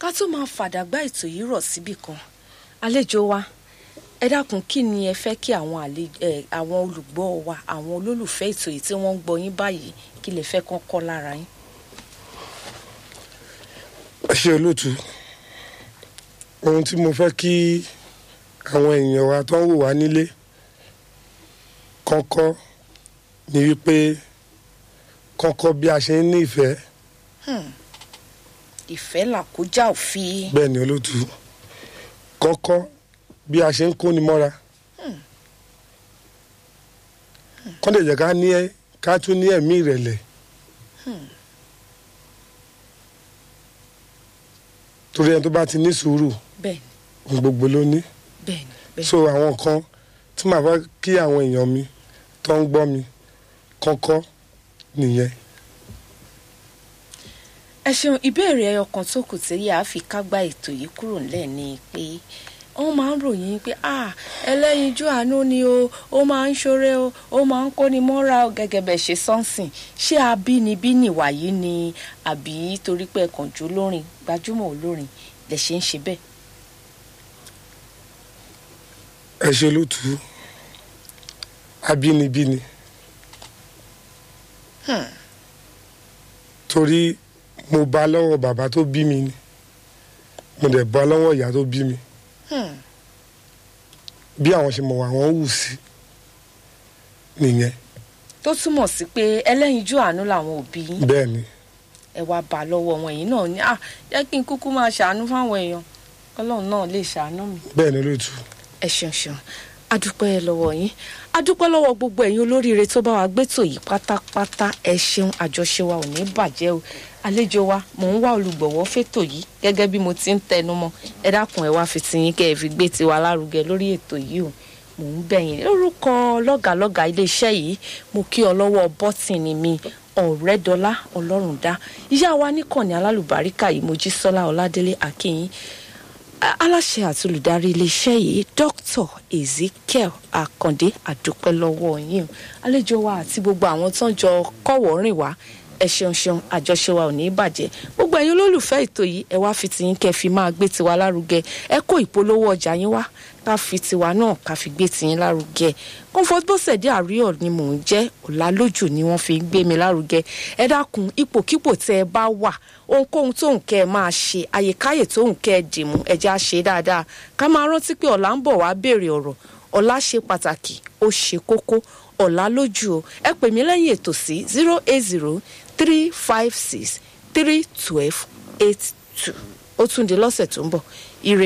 ká tó máa fàdàgbà ètò yìí rọ̀ síbì kan àlejò wa ẹ dákun kí ni ẹ fẹ́ kí àwọn àlejò ẹ àwọn olùgbọ́ wa àwọn olólùfẹ́ ètò yìí tí wọ́n ń gbọ́ yín báyìí kí lè fẹ́ kán kọ́ lára yín. ẹ ṣe olóòtú ohun tí mo fẹ́ kí àwọn èèyàn wa tó ń wò wá nílé kọ́kọ́ ni wípé kọ́kọ́ bí a ṣe ń ní ìfẹ́ ìfẹ́ làkójá òfin. bẹ́ẹ̀ ni olóòtú kọ́kọ́ bí a ṣe ń kóni mọ́ra kọ́ lè jẹ́ ká ní ẹ ká tún ní ẹ̀mí ìrẹ̀lẹ̀ torí ẹni tó bá ti ní sùúrù bẹ́ẹ̀ ohun gbogbo ló ní bẹ́ẹ̀ ni bẹ́ẹ̀ so àwọn kan tí màá fẹ́ kí àwọn èèyàn mi tó ń gbọ́ mi kọ́kọ́ nìyẹn ẹ ṣeun ìbéèrè ẹyọ kan tó kù tí yàá fi kágbá ètò yìí kúrò nílẹ̀ ni pé wọ́n máa ń ròyìn pé ah ẹlẹ́yinjú àánú ni o ó máa ń ṣoore o ó máa ń kóni mọ́ra o gẹ́gẹ́ bẹ́ẹ̀ ṣe sọ́nsìn ṣé abínibí nìwà yìí ni àbí torí pé ẹ̀kàn jó lórin gbajúmọ̀ olórin lè ṣe ń ṣe bẹ́ẹ̀. ẹ ṣe lótú abínibí ni torí mo bá lọ́wọ́ bàbá tó bí mi ni mo dẹ̀ bá lọ́wọ́ ìyá tó bí mi bí àwọn ṣe mọ̀ wá wọ́n wù sí nìyẹn tó túmọ̀ sí pé ẹlẹ́yinjú àánú làwọn òbí yín bẹ́ẹ̀ ni ẹ wá bá lọ́wọ́ wọn èyí náà ní ah jẹ́ kí n kúkú máa ṣàánú fáwọn èèyàn ọlọ́run náà lè ṣàánú mi. bẹ́ẹ̀ ni lótú ẹ ṣeun ṣeun adúpẹ́ lọ́wọ́ yín adúpẹ́ lọ́wọ́ gbogbo ẹ̀yin olóríire tó bá wa gbétò yìí pátápátá ẹ ṣeun àjọṣe wa ò ní bàjẹ́ o àlejò wa mò ń wá olùgbọ̀wọ́ fẹ́tò yìí gẹ́gẹ́ bí mo ti ń tẹnu mọ́ ẹ dákun ẹ wá fi tiyín kẹ́ ẹ fi gbé tiwa lárugẹ lórí ètò yìí o mò ń bẹ̀yìn lórúkọ lọ́gàlọ́gà iléeṣẹ́ yìí mo kí ọ lọ́wọ́ bọ́tìnì mi ọ̀rẹ́dọ́lá ọlọ́rundá ìyá wa níkànnì alálùbáríkà yìí mojísọ́lá ọládélé akínyìn aláṣẹ àti olùdarí iléeṣẹ́ yìí dr ezekiel akande àdúpẹ́ lọ́wọ́ yín o àlejò wa àti gbogbo àwọn tó ń jọ kọ́wọ́ rìn wá ẹ ṣeun ṣeun àjọṣe wa ò ní bàjẹ́ gbogbo ẹ̀yin olólùfẹ́ ètò yìí ẹ wá fi tiyín kẹ́ fi máa gbé tiwa lárugẹ ẹ kó ìpolówó ọjà yín wá ká fi tiwa náà ká fi gbé tiyín lárugẹ comfort bọ́sẹ̀dé àríyọ̀ ni mò ń jẹ́ ọ̀làlójú ni wọ́n fi ń gbé mi lárugẹ ẹ dákun ipòkípò tẹ́ ẹ bá wà ohunkóhun tóun kẹ́ ẹ máa ṣe àyèkáyè tóun kẹ́ ẹ dìmú ẹ já ṣe dáadáa ká máa rántí pé ọ̀la ń bọ̀ wá béèrè ọ̀rọ̀ ọ̀la ṣe pàtàkì ó ṣe kókó ọ̀la lójú o ẹ pè mí lẹ́yìn ètò sí zero eight zero three five six three twelve eight two ó tún di lọ́sẹ̀ tó ń bọ̀ ire.